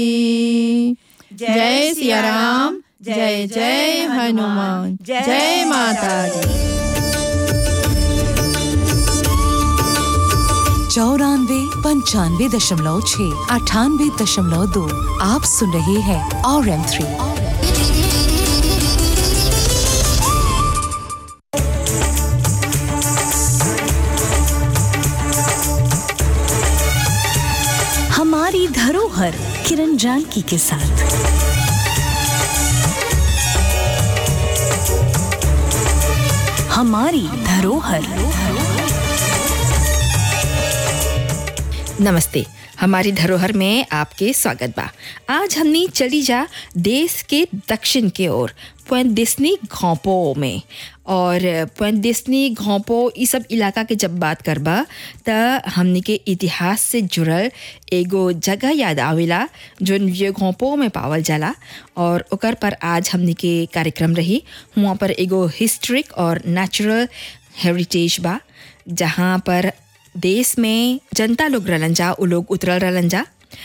जय सिया राम जय जय हनुमान जय माता दी चौरानवे पंचानवे दशमलव छः अठानवे दशमलव दो आप सुन रहे हैं और एम थ्री हमारी धरोहर किरण जानकी के साथ हमारी धरोहर नमस्ते हमारी धरोहर में आपके स्वागत बा आज हमनी चली जा देश के दक्षिण के ओर पुएंट दिसनी घोंपो में और पुएंट दिसनी घोंपो ई सब इलाका के जब बात करबा त हमनी के इतिहास से जुड़ल एगो जगह याद आवेला जोन ये घोंपो में पावल जाला और ओकर पर आज हमनी के कार्यक्रम रही हुआ पर एगो हिस्ट्रिक और नेचुरल हेरिटेज बा जहाँ पर देश में जनता लोग रहलन जा उ लोग उतरल रहलन जा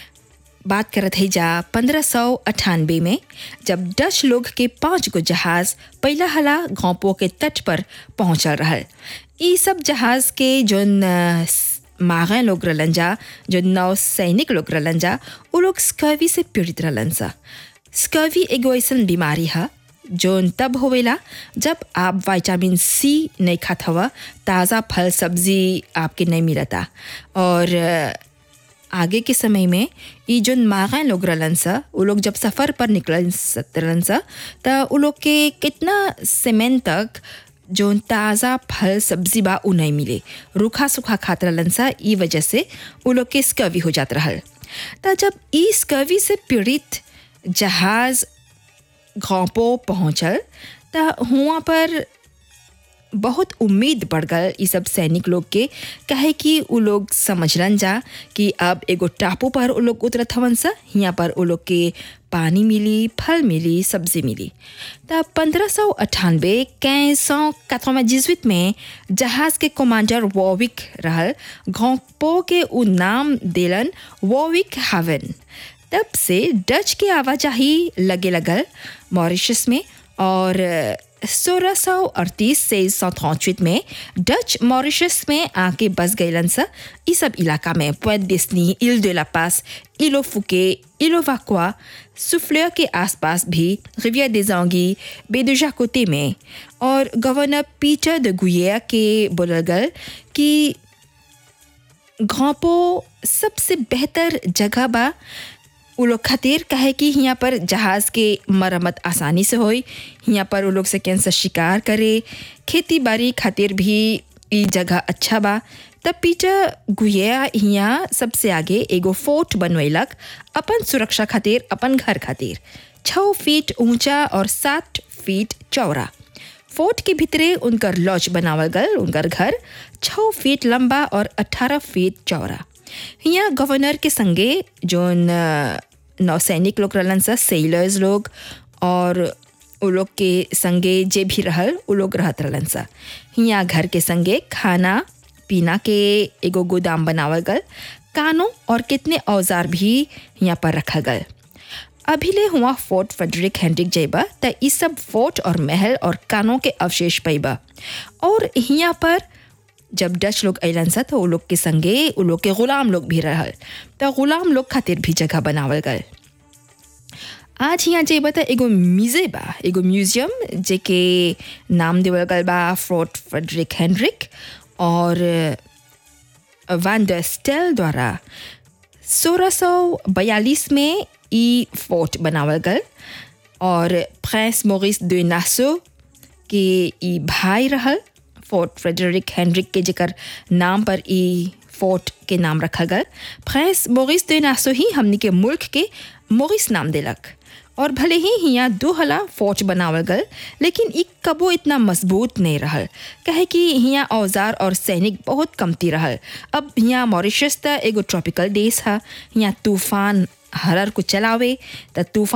बात करत है जा पंद्रह सौ अठानबे में जब डच लोग के पाँच गो जहाज पहला हला घोंपो के तट पर पहुंचल रहल ई सब जहाज के जोन अ, स- मागे लोग रहलन जा जो नौ सैनिक लोग रहलन जा उ लोग स्कर्वी से पीड़ित रहलन सा स्कर्वी एगो ऐसन बीमारी है जोन तब होवेला जब आप विटामिन सी नहीं खात हवा ताज़ा फल सब्जी आपके नहीं मिलता और अ, आगे के समय में ई जोन मागा लोग रहलन सा उ लोग जब सफ़र पर निकलन स- रहलन सा त उ लोग के कितना सीमेंट तक जोन ताज़ा फल सब्जी बा उ नहीं मिले रूखा सूखा खात रहलन सा ई वजह से उ लोग के स्कर्वी हो जात रहल त जब ई स्कर्वी से पीड़ित जहाज़ घोंपो पहुँचल त हुआं पर बहुत उम्मीद बढ़ गल ई सब सैनिक लोग के काहे कि उ लोग समझलन जा कि अब एगो टापू पर उ लोग उतरत हवन सा हियाँ पर उ लोग के पानी मिली फल मिली सब्जी मिली तब पंद्रह सौ अट्ठानबे कैंस सौ जिसवित में जहाज के कमांडर वॉविक रहल घोंपो के उ नाम देलन वॉविक हावन तब से डच के आवाजाही लगे लगल मॉरिशस में और सोलह सौ अड़तीस से सौ चौंतीस में डच मॉरिशस में आके बस गईलन सा ई सब इलाका में पुएट डिस्नी इल de la पास इलो फुके इलो वाकुआ सुफ्लेयर के आसपास भी रिविया देजांगी बेदुजा कोते में और गवर्नर पीटर de गुइया के बोलल गल कि घोंपो सबसे बेहतर जगह बा उ लोग खातिर काहे कि हियाँ पर जहाज़ के मरम्मत आसानी से होई हियाँ पर उ लोग से कैंसर शिकार करे खेती बाड़ी खातिर भी ई जगह अच्छा बा तब पीटर गुया हियाँ सबसे आगे एगो फोर्ट बनवैलक अपन सुरक्षा खातिर अपन घर खातिर छः फीट ऊंचा और सात फीट चौड़ा फोर्ट के भीतरे उनकर लॉज बनावल गल उनकर घर छः फीट लंबा और अठारह फीट चौड़ा हियाँ गवर्नर के संगे जोन अ, नौसैनिक लोग रहलन सा सेलर्स लोग और उ लोग के संगे जे भी रहल उ लोग रहत रहलन सा हियाँ घर के संगे खाना पीना के एगो गोदाम बनावल गल कानों और कितने औजार भी हियाँ पर रखल गल अभिले हुआ फोर्ट फेडरिक हेनरिक जैबा त ई सब फोर्ट और महल और कानों के अवशेष पैबा और हियाँ पर जब डच लोग अलन सा तो उ लोग के संगे उ लोग के गुलाम लोग भी रहल त गुलाम लोग खातिर भी जगह बनावल गल आज यहाँ जेबा त एगो म्यूजे बा एगो म्यूजियम जेके नाम देवल गल बा फोर्ट फेडरिक हेनरिक और वैन ड स्टेल द्वारा सोलह सौ बयालीस में ई फोर्ट बनावल गल और प्रिंस मोरिस de नासो के ई भाई रहल फोर्ट फ्रेडरिक हेनरिक के जेकर नाम पर ई फोर्ट के नाम रखल गल प्रिंस मोरिस de नासो ही हमनी के मुल्क के मोरिस नाम देलक और भले ही हियाँ दो हला फोर्ट बनावल गल लेकिन ई कबो इतना मजबूत नहीं रहल कहे कि हियाँ औजार और सैनिक बहुत कमती रहल अब हियाँ मॉरिशस त एगो ट्रॉपिकल देश है हियाँ तूफान हरर को चलावे त तूफान